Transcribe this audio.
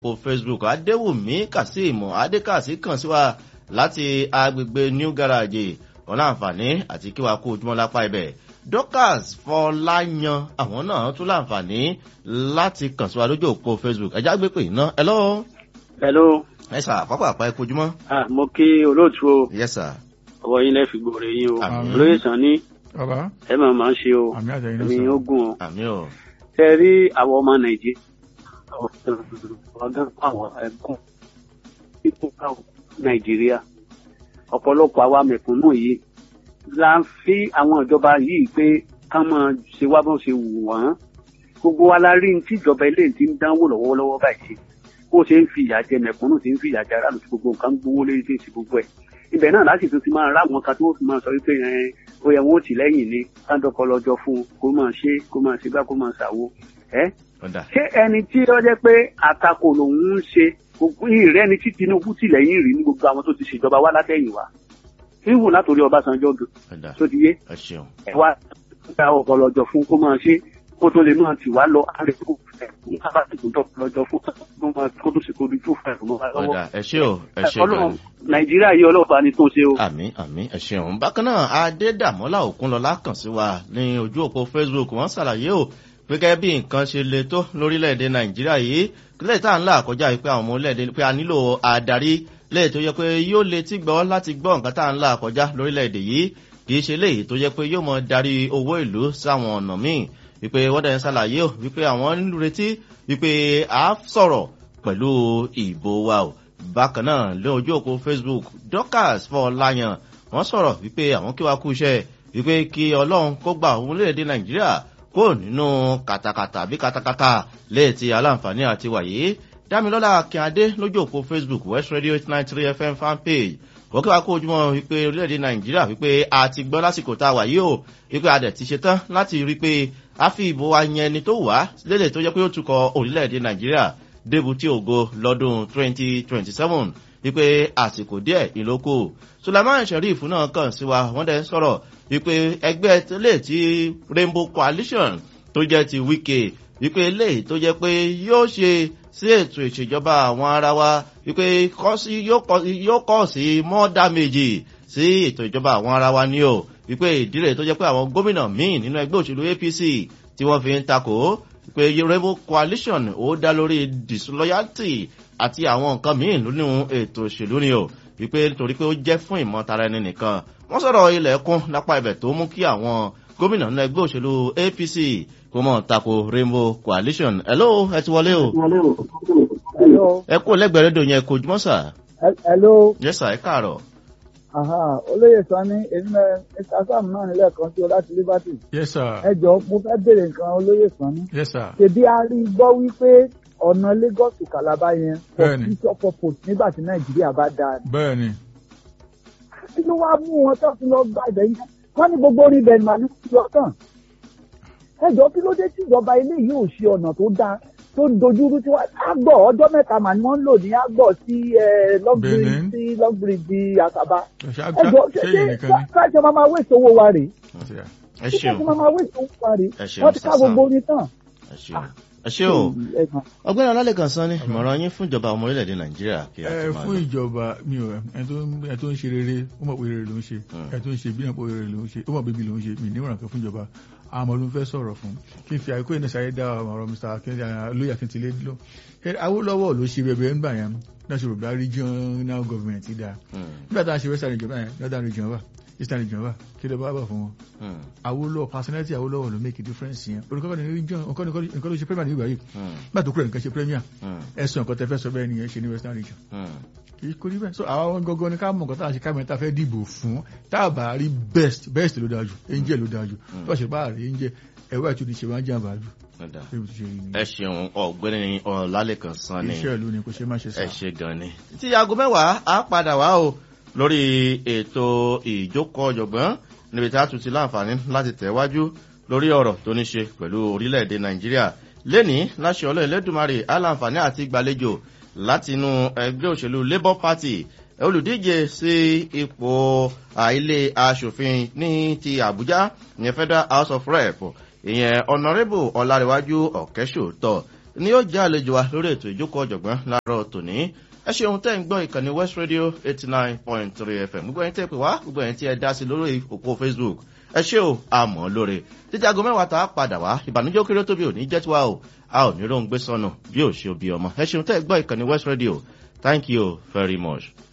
òpó facebook adéwùmí kazeem adékàsí kàn sí wa láti agbègbè new garage ọ̀nà àǹfààní àti kí wàá kó ojúmọ́ lápá ibẹ̀ dorcas fọláyan àwọn náà tún láǹfààní láti kàn sí wa lójú òpó facebook ẹ̀já gbé pè iná ẹ lọ́wọ́ hello ẹ sà pápá àpá ẹ kojúmọ́. ah mo kí olóòtú o yes sir. ọwọ́ yín lẹ́ fi gbòòrè yín o Àmín. olóyè sàn ní bàbá ẹ máa máa ń ṣe o àmì àtẹ̀yìn náà ẹ̀mí sọ. ogun o àmì ò tẹ rí àwọn ọmọ nàìjíríà ọgá àwọn ẹkún ipò káwọn nàìjíríà ọ̀pọ̀lọpọ̀ àwa mẹ̀kúnnù yìí la ń fi àwọn ìjọba yìí pé ká máa ṣe wá bó ṣe wù wọ́n gbogbo wa la rí ní tí ìjọba ilé ti ń dánwò lọ́wọ́lọ́wọ́ báyìí bó ṣe ń fi ìyà jẹ mẹ̀kúnnù tí ń fi ìyà jẹ aráàlú tí gbogbo nǹkan ń gbowó lórí tí ń ṣe gbogbo ẹ̀ ibẹ̀ náà láti tún ti máa rá àwọn kan tó fi máa sọ wípé ẹ ó yẹ wọn ó tì lẹ́yìn ni káńdọ́kọ lọ́jọ́ fún un kó máa ṣe kó máa ṣe gbá kó máa ṣàwo ẹ́ ọ̀dà ṣé ẹni tí ó jẹ́ pé àtakò lòun ń ṣe gbogbo ìrẹ́ ni tí tinubu tì lẹ́yìn rí ní gbogbo àwọn tó ti ṣèjọba wá látẹ̀yìn wá ìwù látòrí ọbásanjọ́ gan ọ̀dà tó ti yé ẹ ṣeun. ẹ wá gba ọkọ̀ lọ́jọ́ fún kó máa ṣe kó tó lè máa tì wá lọ àrètò ní kábàtì tó tọ́ lọ́jọ́ fún kó máa kó tó sì kó di tó fẹ́ lọ́wọ́ ọ̀dà ẹ ṣe o ẹ ṣe ọlọ́run gan. nàìjíríà yìí ọlọ́pàá ni tó ṣe o. àmì àmì ẹ ṣeun bákan náà adédàmọ́lá òkunlọ́lá kàn sí wa ní ojú òpó facebook wọ́n ṣàlàyé o pé gẹ́gẹ́ bí nǹkan ṣe le tó lórílẹ̀‐èdè nàìjíríà yìí kílẹ̀ tá à ń là kọjá yìí pé àwọn ọmọ orílẹ̀‐èdè pé a nílò adarí lẹ́yìn tó yẹ pé yóò letí gbọ́ láti gbọ́ nǹkan tá à ń là kọjá lórílẹ̀‐èdè yìí kì í ṣe léyìí tó yẹ pé yóò mọ darí owó ìlú sáwọn ọ̀nà míì wípé wọ́n dẹ̀ ń ṣàlàyé o wípé àwọn ń retí wípé a sọ̀rọ̀ pẹ̀lú ìbò wa o bákan náà lé ojú òpó facebook dorcas fọláyàn wọ́n sọ̀rọ̀ wípé àwọn kí wàá kú iṣẹ́ wípé kí ọlọ́run kó gba òun léèdè nàìjíríà kó nínú kàtàkàtà àbí katakata léètì aláǹfààní àti wàyí dámilọ́lá akínyadé lójú òpó facebook west radio eight nine three fm fan page wọ́n kí wàá kó ojúmọ́ wípé orílẹ̀-èdè nàìjíríà wípé a ti gbọ́ lásìkò tá a wà yìí o wípé a dẹ̀ ti ṣe tán láti rí i pé a fi ìbò wa yan ẹni tó wà lédè tó jẹ́ pé ó tukọ̀ orílẹ̀-èdè nàìjíríà débùtì ògo lọ́dún twenty twenty seven wípé àsìkò díẹ̀ ìlókù sulaiman sheriff náà kàn sí wa wọ́n dẹ̀ sọ̀rọ̀ wípé ẹgbẹ́ tẹ́lẹ̀ tí rainbow coalition tó jẹ́ ti wike wípé eléyìí tó jẹ́ pé yóò ṣe sí ètò ìṣèjọba àwọn ara wa wípé kọ́ sí- yóò kọ́- yóò kọ́ sí more damage sí ètò ìjọba àwọn ara wa ni o wípé ìdílé tó jẹ́ pé àwọn gómìnà míì nínú ẹgbẹ́ òṣèlú apc tí wọ́n fi ń takò pé rainbow coalition ó dá lórí disloyalty àti àwọn nǹkan míì nínú ètò òṣèlú ni o wípé torí pé ó jẹ́ fún ìmọ̀tara ẹni nìkan wọ́n sọ̀rọ̀ ilẹ̀kùn lápá ibẹ̀ tó mú kí àwọn gómìnà nínú ẹgbẹ́ òṣèlú apc kó mọ̀ tako rainbow coalition hello ẹ ti wọlé o Hello. ẹ kú lẹ́gbẹ̀ẹ́ rédíò yẹn kò jùmọ̀ sà Hel- Hello. yes sà ẹ káàárọ̀ Aha. Olóyè Sani, èmi náà Mr. Sam náà nílẹ̀ kan sí o láti Liberty. yes sir Ẹ jọ mo fẹ́ béèrè nǹkan olóyè Sani. yes sir Ṣèbí a rí gbọ́ wípé ọ̀nà Lagos to Calabar yẹn for Bẹ́ẹ̀ni. future purpose nígbà tí Nàìjíríà bá dáa. bẹ́ẹ̀ ni Kí ló wá mú wọn tó fi lọ gba ibẹ̀ yẹn? Wọ́n ní gbogbo orí ibẹ̀ màá ní lọ́tàn. Ẹ jọ kí ló dé tí ìjọba ilé yìí ò ṣe ọ̀nà tó dáa tó dojúrú tí wọ́n àgbọ̀ ọjọ́ mẹ́ta màá ni wọ́n ń lò ní àgbọ̀ sí lọ́gbìrì Benin. sí lọ́gbìrì di Àkàbà. ṣe Ẹ jọ ṣe ṣe yìí nìkan ni ṣe ṣe máa máa wéṣọ owó wa rèé. ẹ Ṣé ṣeun ṣe máa máa wéṣọ owó wa rèé. ẹ ṣeun Wọ́n ti ká sà gbogbo orin tán. ẹ ṣeun ẹ ṣe o Ẹ̀gbọ́n. ọgbẹ́ni ọlálẹ́kan sọ ni ìmọ̀ràn yín fún ìjọba ọmọ orílẹ̀-èdè nàìjíríà kí a ẹ tó máa fún lọ. ìjọba mi ò ẹni tó ń- ẹni tó ń ṣe rere ó mọ̀ pé rere ló ń ṣe Mm. ẹni tó ń ṣe bí náà pé rere ló ń ṣe ó mọ̀ pé bí ló ń ṣe mi níwọ̀n kan fún ìjọba àmọ́ ló ń fẹ́ sọ̀rọ̀ fún kí n fi àìkú ìnáṣà yẹn dá ọ̀rọ̀ mr akéde lóyè akíntìlé lọ awólọ́wọ́ ló ṣe bẹ̀bẹ̀ ńgbà yẹn náà ṣe rògbà regional government dáa Hmm, nígbà tá a ṣe western region báyẹn northern region wà eastern region wà kí ló bá bọ̀ fún wọn hmm, awolowo personality awolowo ló make a difference yẹn olùkọ́ ní region nǹkan nǹkan ló ṣe premier ní ìgbà yìí hmm, nígbà tó kúrò nǹkan ṣe premier hmm, ẹ̀sùn nǹkan tẹ́fẹ́ sọ bẹ́ẹ̀ nìyẹn ṣe ní western region hmm. kì í kó rí bẹ́ẹ̀ so àwọn gangan ni ká mọ̀ nǹkan tá a ṣe ká mẹ́ta fẹ́ dìbò fún tá a bá rí best best ló dáa jù angel ló dáa jù tó a ṣe bá rí angel ẹ̀wọ́ ẹ̀ tún ní ṣe máa ń jàǹbá jù Ọ̀dà. bí mo ti ṣe rí ni ẹ ṣeun ọ̀gbẹ́ni ọlálẹ́kan sọ ni iṣẹ́ ìlú ni kò ṣe má ṣe sá ẹ ṣe gan ni. tí aago mẹ́wàá á padà wá o lórí ètò ìjókòó ọ̀jọ̀gbọ́n níbi tí a tún ti láǹfààní láti tẹ̀wájú lórí ọ̀rọ̀ tó ní ṣe pẹ̀lú orílẹ̀-èdè nàìjíríà lẹ́ni láṣẹ ọlọ́ ẹlẹ́dùnmarè á láǹfààní àti gbàlejò láti inú ẹgbẹ́ òṣèlú labour party olùdíje sí ipò àìlè asòfin ní ti àbújá ní federal house of rep ìyẹn honourable ọ̀làríwájú ọ̀kẹ́sòótọ́ ni yóò jẹ́ àlejò wa lórí ètò ìjókòó ọ̀jọ̀gbọ́n láàárọ̀ tòní ẹ ṣeun tẹ́ ń gbọ́ ìkànnì west radio eighty nine point three fm gbogbo ẹni tẹ́ pè wá gbogbo ẹni tí ẹ dá sí lórí òpó facebook ẹ ṣé o àmọ́ lóore títí aago mẹ́wàá tá a padà wá ìbànújẹ́ kéré tóbi ò ní jẹ́ tiwa o a ò ní róńgbé sọnù bí ò ṣe òbí ọmọ ẹ ṣeun tẹ́ gbọ́ ìkànnì west radio thank you very much.